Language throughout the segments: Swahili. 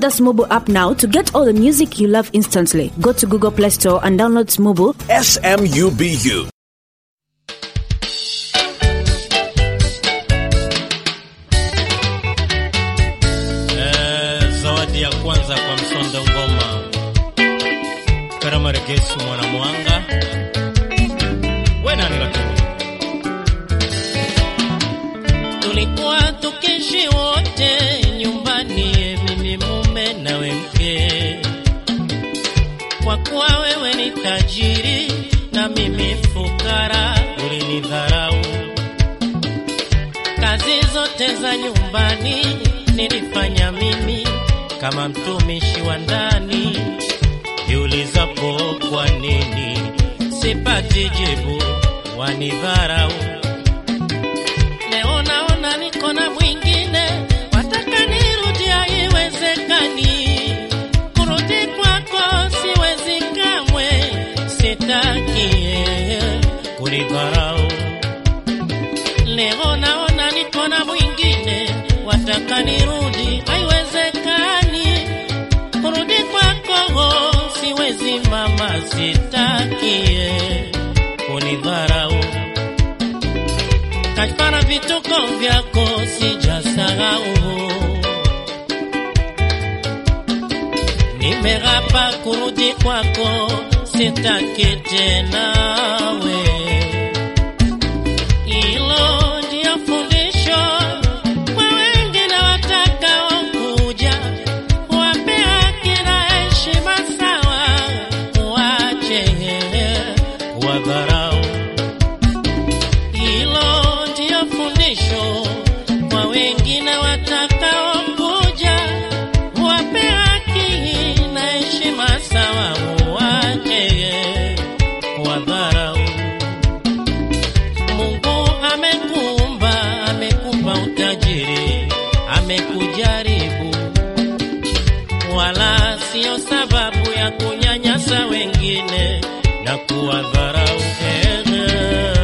the Smubu app now to get all the music you love instantly. Go to Google Play Store and download Smubu. S M U B U. Eh, zawadi ya kwanza kwa msonda ngoma karama regesu mwana mwanga we nani lakini tulikuwa tukishi wote nyumbani mimi mume nawe mke kwa kuwa wewe ni tajiri na mimi fukara ulinidharau kazi zote za nyumbani nilifanya mimi kama mtumishi wa ndani. Jiulizapo kwa nini sipati jibu, wanidharau. Leo naona niko na mwingine, wataka nirudi, haiwezekani. Kurudi kwako siwezi kamwe, sitaki kunidharau. Leo naona niko na mwingine, wataka nirudi, haiwezekani. Kurudi kwako siwezi mama, sitaki kunidharau. Kafara vituko vyako sijasahau, nimerapa kurudi kwako, sitaki tena we hilo ndio fundisho kwa wengine watakaokuja, wape haki na heshima sawa, wache wadharau. Hilo ndio fundisho kwa wengine watakaokuja, wape haki na heshima sawa, wache wadharau. Mungu amekuumba, amekupa utajiri, amekujaribu, wala sio sababu ya kunyanyasa wengine na kuwadharau. Ehe.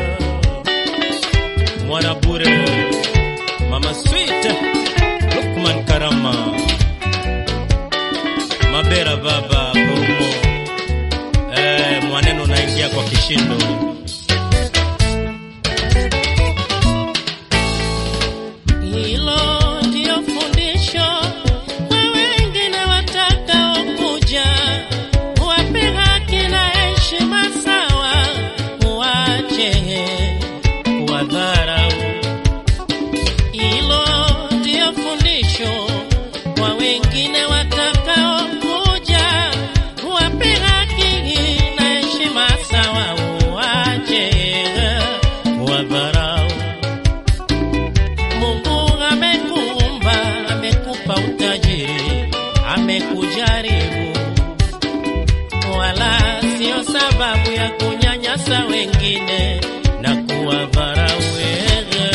Mwana bure, mama sweet, Lukman Karama, Mabera baba Brumo, eh, mwaneno naingia kwa kishindo. Hilo ndio fundisho kwa wengine watakaokuja, wape haki na heshima sawa, wache wadharau. Hilo ndio fundisho kwa wengine watakaokuja, wape haki na heshima sawa, wache wadharau. Mungu amekuumba, amekupa utajiri, amekujaribu, wala sio sababu ya kunyanyasa wengine na kuwadharau wewe.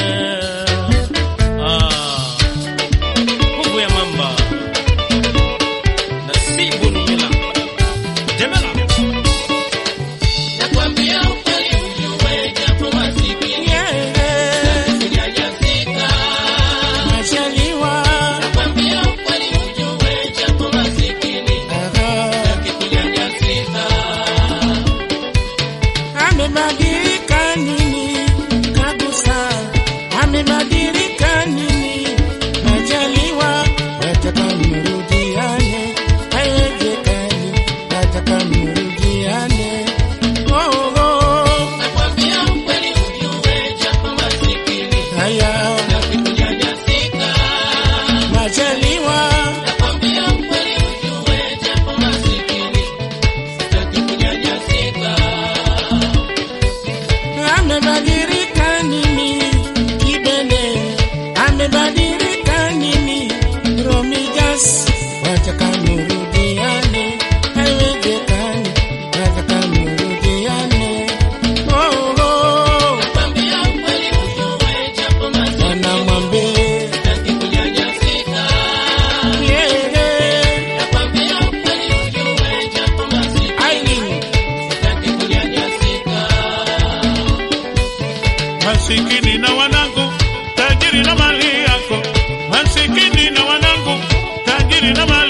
Ah, nguvu ya mamba nasibu numila demela Nakwambia ukweli ujue japo masikini kunyanyasika. Nakwambia ukweli ujue japo masikini kunyanyasika. Amebadilika nini kabisa? Amebadilika nini? Majaliwa wataka mrudiane, haiwezekani, wataka mrudiane. Oh, oh, Nakwambia ukweli ujue japo masikini haya kunyanyasika. Majaliwa Nakwambia ukweli ujue japo masikini sitaki kunyanyasika. amebadilika nini? Kibele amebadilika nini? Romijas wataka murudiane, haiwezekani, wataka murudiane. Oh, oh, Nakwambia ukweli ujue japo masikini wanamwambie sitaki kunyanyasika. yeah, yeah. Nakwambia ukweli ujue japo masikini Aileen, sitaki kunyanyasika. masikini na wanangu, tajiri na mali yako, masikini na wanangu, tajiri na mali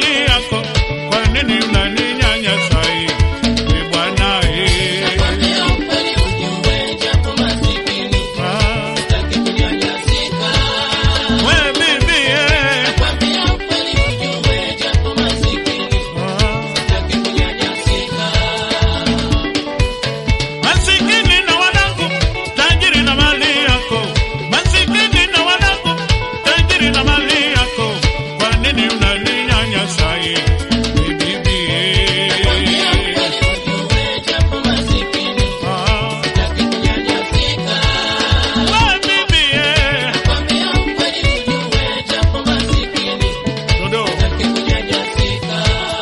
bibi. Nakwambia ukweli ujue japo masikini Ah, sitaki kunyanyasika. we bibi, eh. Nakwambia ukweli ujue japo masikini Dodo. sitaki kunyanyasika.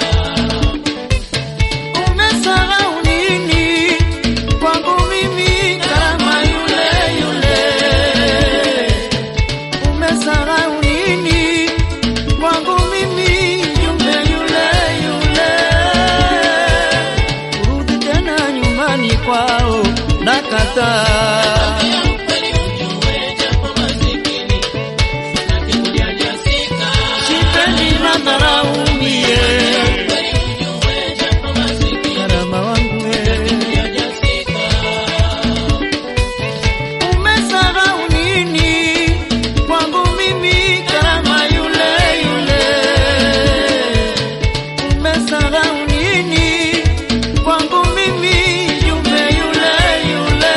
Umesahau nini kwangu mimi kama yule yule? Umesahau nini kwangu mimi yule yule yule? Kurudi tena nyumbani kwao nakataa. Nakwambia ukweli ujue japo masikini sitaki kunyanyasika. Sipendi madharau mie, Ukweli ujue japo masikini karama wangu wewe. kunyanyasika. Umesahau nini kwangu mimi karama yule yule? Umesahau nini kwangu mimi yule yule yule?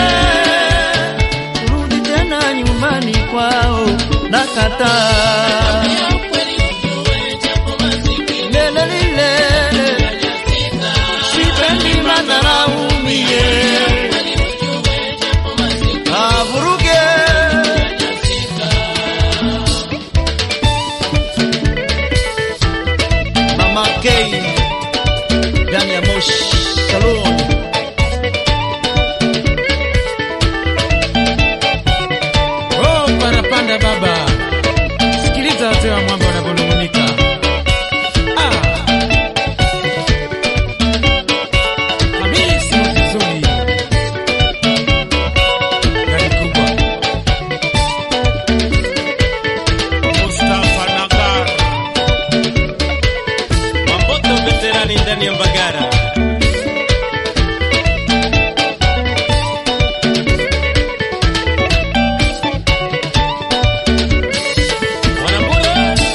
Rudi tena nyumbani kwao nakataa. Nakwambia ukweli ujue japo masikini Lele lilele, kunyanyasika. sipendi madharau mie. Ukweli ujue japo masikini Avuruge Mama K ndani ya Moshi Salon. Oh, parapanda baba, sikiliza wazee wa mwamba wanavyonung'unika. Ah. Hamisi Motezoni. Gari kubwa. Mustafa Nagar. Mamboto veterani ndani ya Mbagara. Wanambura.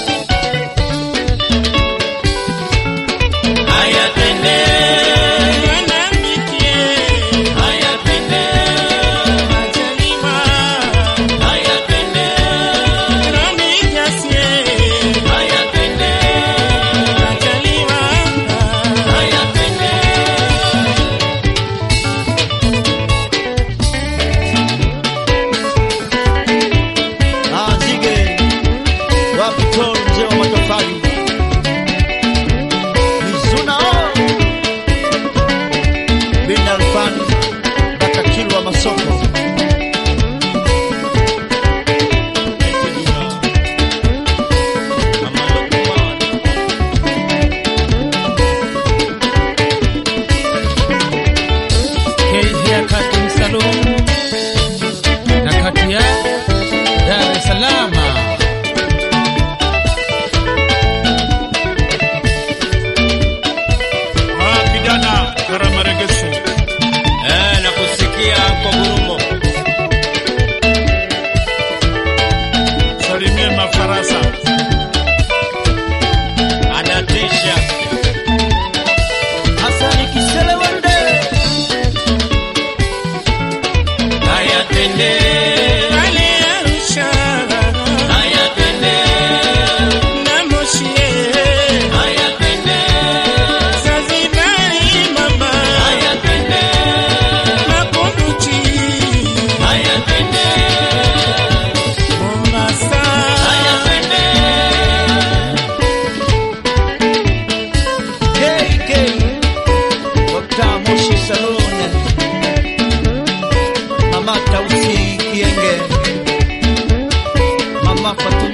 Haya twende, Mwanamke haya twende, majaliwa haya twende, Romi Jasie haya twende, majaliwa haya twende. Ah, Nzige wapi tol mzee wa matofali Mizuna oh. bin Alfan Bakakilwa Masoko Kezia Cutting Salon na kati ya Dar es Salaam. Ah, kijana Karamaregeso. Eh, nakusikia kwa gurumo. Salimie mafarasa. Anatisha. Hasani Kisele Wande Haya twende, Ale Arusha haya twende, na Moshi haya twende, Zanzibari mama haya twende, Makunduchi haya twende, Mombasa haya twende. KK Dr. Moshi Salon Mama Tausi Kienge Mama Fatuma